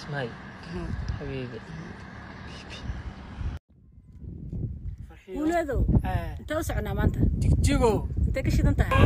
اسمعي حبيبي guuleedow intee u soconaa maanta jigjigo intee ka shidan tahay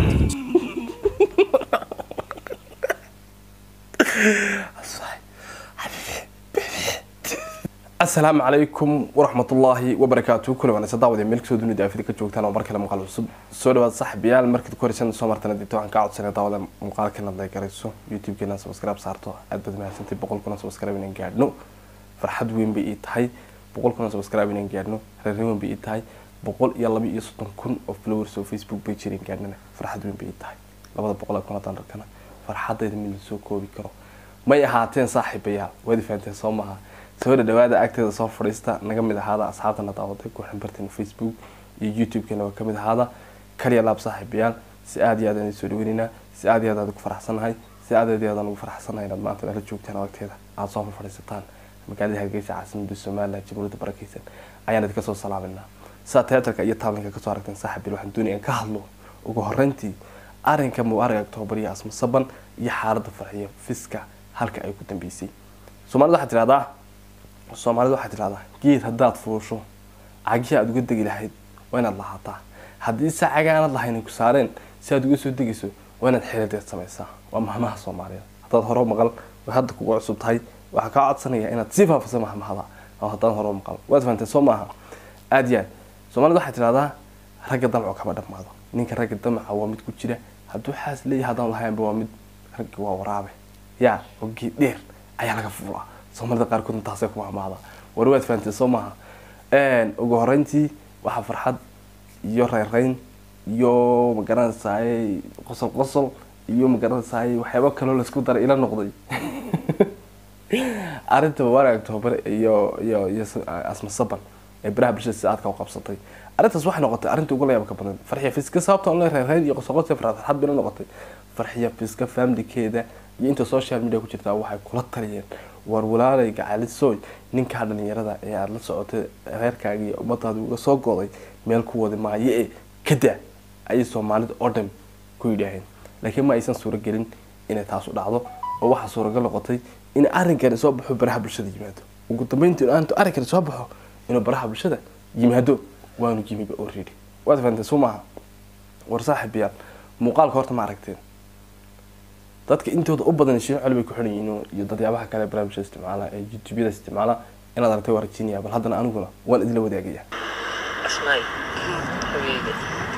asalaamu calaykum waraxmatullaahi wabarakaatu kula wanaagsan daawada meel kasoo dunida afida ka joogtaan oo mar kale muuqaal cusub soo dhawaad saxbiyaal markii ku horeysan soo martana dibta waxaan kaa codsanay daawada muuqaalkeena haday garayso youtube-keena subscribe saarto aad baad mahadsantay boqol kuna subscribe inaan gaadhno farxad weyn bay ii tahay boqol kuna subscribe inaan gaadhno reerrin weyn bay ii tahay boqol iyo laba iyo soddon kun oo followers oo facebook page inaan gaadhnana farxad weyn bay ii tahay labada boqol ee kun haddaan arkana farxadayda mid lasoo koobi karo may ahaateen saaxiibayaal waad fahanteen soo maaha soo dhadhawaada agteeda soo fadhiista naga mid ahaada asxaabtana daawaday ku ximbarteen facebook iyo youtube-keena waa kamid ahaada kaliya laab saaxiibayaal si aad iyo aad aan soo dhaweynaynaa si aad iyo aad aan ugu faraxsanahay si aad iyo aad aan ugu faraxsanahay inaad maanta nala joogtaan oo agteeda aada soo fadhiisataan magaalada hargeysa caasimada somaliland jamhuuriyadda barakeysan ayaan idinka soo salaaminaa sidaa teatarka iyo taalinka kasoo aragteen saaxiibayaal waxaan doonaya in ka hadlo ugu horeyntii arrinka mubaarag octoobar iyo asma saban iyo xaaladda farxiyo fiska halka ay ku dambeysay soomaalida waxaa tidhahdaa soomaalida waxaa tidhahdaa geed haddaad fuusho cagihii aada uga degi lahayd waa inaad lahaataa haddii se caga aanad lahayn ku saareen si aad uga soo degayso waa inaad xiriirdeed samaysaa waa mahmaha soomaaliyeed haddaad hore maqal way hadda kugu cusub tahay waxaa kaa codsanaya inaad sii faafisa mahmahada oo haddaan hore maqal waad fahanteen soo maaha aada iyo aad soomaalida waxaa tidhahdaa ragga damco kama dhammaado ninka ragga damaca waa mid ku jira hadduu xaas leeyahay haddaan lahaynba waa mid ragga waa waraabe yaa oo geed dheer ayaa laga fuulaa soomaalida qaarkoodna taasay ku mahmaada war waad fahanteen soo maaha ugu horeyntii waxaa farxad iyo reynreyn iyo magaranaysaay qosol qosol iyo magaranaysaay waxyaaba kaloo laisku daray ila noqday arrinta mubaarag octoobar iyo iyo iyo asma saban ee baraha bulshada si aadka u qabsatay arrintaas waxay noqotay arrinta ugu layaabka badan farxiya fiska sababta online reynreyn iyo qosol qosol farxad bayna noqotay farxiya fiska familkeeda iyo inta social media ku jirtaa waxay kula taliyeen war walaalay gacalisoy ninkaa dhalinyarada ee aada la socotay reerkaaga iyo ummadaada uga soo goday meel ku wadi maayo ee kada ayay soomaalida oo dhan ku yidhaaheen laakiin ma aysan suuragelin inay taasu dhacdo oo waxaa suuragal noqotay in arrinkani soo baxo baraha bulshada yimaado ugu dambeyntii aantu arrinkani soo baxo inuu baraha bulshada yimaado waanu yimiba already waad fahanteen soo maaha war saaxiibayaal muuqaalka horta ma aragteen dadka intooda u badan shiin coli bay ku xiran yihiin iyo dadyabaha kale barnaamijka isticmaala ee youtube-yada isticmaala inaad aragtay waa rajinaya bal haddana aniguna waan idinla wadaagaya اسمعي حبيبي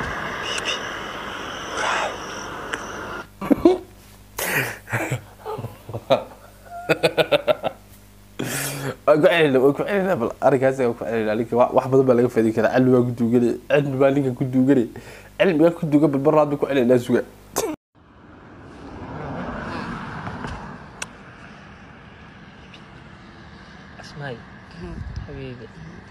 waan ku celina waan ku celina bal arrinkaas waan ku celina ninka wa- wax badan baa laga faidi karaa cilmi baa ku duuganay cilmi baa ninka ku duuganay cilmigaa ku duugan bal marlaad bay ku celinaa suga اسمعي حبيبي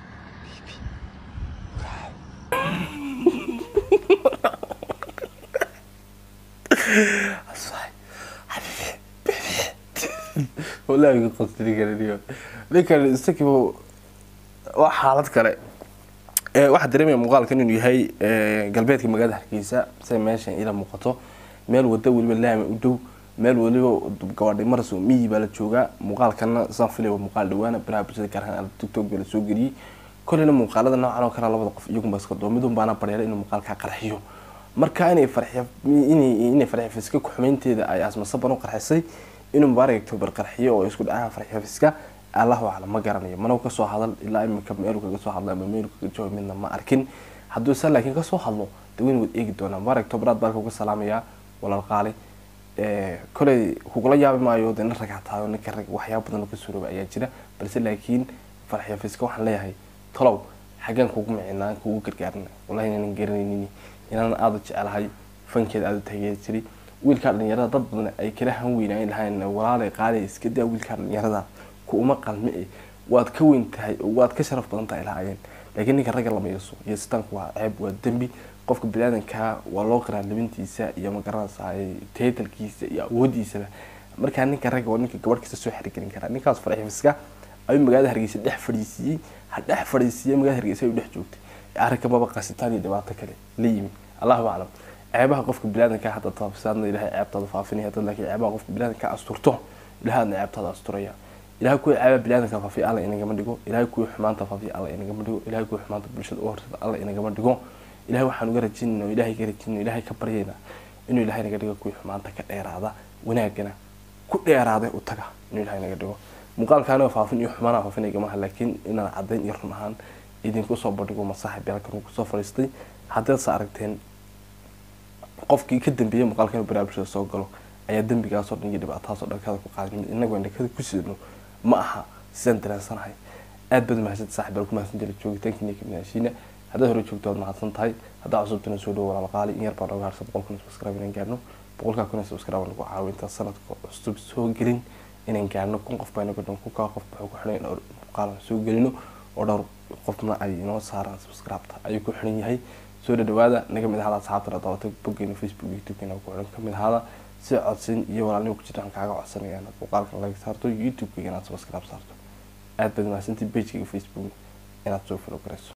wallaahi qasti ninkan niyo ninkan isagiiba waa xaalad kale ee waxaa dareemaya muuqaalkan inuu yahay ee, galbeedka magaalada hargeysa say meeshan ila muuqato meel wada weliba laami u dhow meel weliba gabadhi maras oo miyi baa la joogaa muuqaalkana saan filay waa muuqaal dhawaana baraha bulshada gaar ahaan tiktok baa la soo geliyey kolleyna muuqaalada noocan oo kale labada qof iyagunba iska doo midun baana baryeelay inuu muuqaalkaa qarxiyo marka inay farxiya inay inay farxiya fiska ku-xumeynteeda ay asma saban u qarxisay inuu mubaarak october qarxiyo oo isku dhacaha farxiya fiska allahu aclam ma garanayo mana kasoo hadal ilaa imika meelu kaga soo hadla ama meelu kaga jooga midna ma arkin hadduu se laakiin kasoo hadlo de weyn waad eegi doonaa mubaarak october aad baan kuga salaamayaa walaal qaali koley kugula yaabi maayo de nin rag hataayo ninka rag waxyaaba badan oo ka suurooba ayaa jira balse laakiin farxiya fiska waxaan leeyahay talow xaggaan kugu micinaa kugu gargaarna wallahi inaanan garanaynin inaanan aada u jecelahay fankeeda aada u taageeri jiray wiilkaa dhalinyarada dad badan ay kala han weynaayn lahayn walaalay qaali iska daa wiilkaa dhalinyarada ku uma qalme e waad ka weyn tahay oo waad ka sharaf badan tahay lahaayeen laakiin ninka ragga lama yeeso yeesitaanku waa ceeb waa dembi qofka biniaadanka waa loo qiraa labintiisa iyo magaranaysa taytalkiisa iyo awoodiisaba markaa ninka ragga waa ninka gabadh kasta soo xirigelin karaa ninkaas farxifiska ayuu magaalada hargeysa dhex fadhiisiiyey ha dhex fadhiisiiyey magaalada hargeysa ayuu dhex joogtay arrinka maba qasitaan iyo dhibaato kale la yimi allahu aclam ceebaha qofka biniaadanka hadda taabsaadna ilahay ceebtaada faafinaya dad laakiin ceebaha qofka biniaadanka asturto ilahay adna ceebtaada asturaya ilahay kuwii caaba biniaadanka faafiya alla inagama dhigo ilahay kuwii xumaanta faafiya alla inagama dhigo ilahay kuwii xumaanta bulshada u horsada alla inagama dhigo ilahay waxaan uga rajaynayna oo ilahay ka rajaynayna ilahay ka baryayna inuu ilahay naga dhigo kuwii xumaanta ka dheeraada wanaagana ku dheeraaday u taga inuu ilahay naga dhigo muuqaalkaaniga faafin iyo xumaanaha faafinayagamaha laakiin inaan caddayn iyo run ahaan idinku soo bandhigo masaaxib yaalkan kusoo fadhiistay haddaadse aragteen qofkii ka dambeeyay muuqaalka inuu baraha bulshada soo galo ayaa dembigaasoo dhan iyo dhibaatadaasoo dhankada ku qaaday inagu aan dhankada ku sidno ma aha sidaan dareensanahay aad baad mahadsantahay saaxib bal ku mahadsan jira joogitaankiina ka midashiina haddaad hore joogto waad mahadsan tahay haddaa cusubtana soo dhowo walaal qaali in yar baa nooga harsa boqol kun subscribe inaan gaarno boqolkaa kun subscribe nagu caawo intaan sanadka cusub soo gelin inaan gaarno kun qof baa inaga dhan ku kaa qof wuxuu ku xidhan in dhowr muuqaalan soo gelino oo dhowr qofna ay inoo saaraan subscribe-ta ayuu ku xidhan yahay soo dhadhawaada naga mid ahaada asxaabtana daawatay boggeena facebook youtube-keena ku xidhan ka mid ahaada si codsin iyo walaalnimo ku jiraan kaaga codsanaya inaad muuqaalkan laga saarto youtube-kayga inaad subscribe saarto aad baad mahadsantii pagekayga facebook inaad soo follow garayso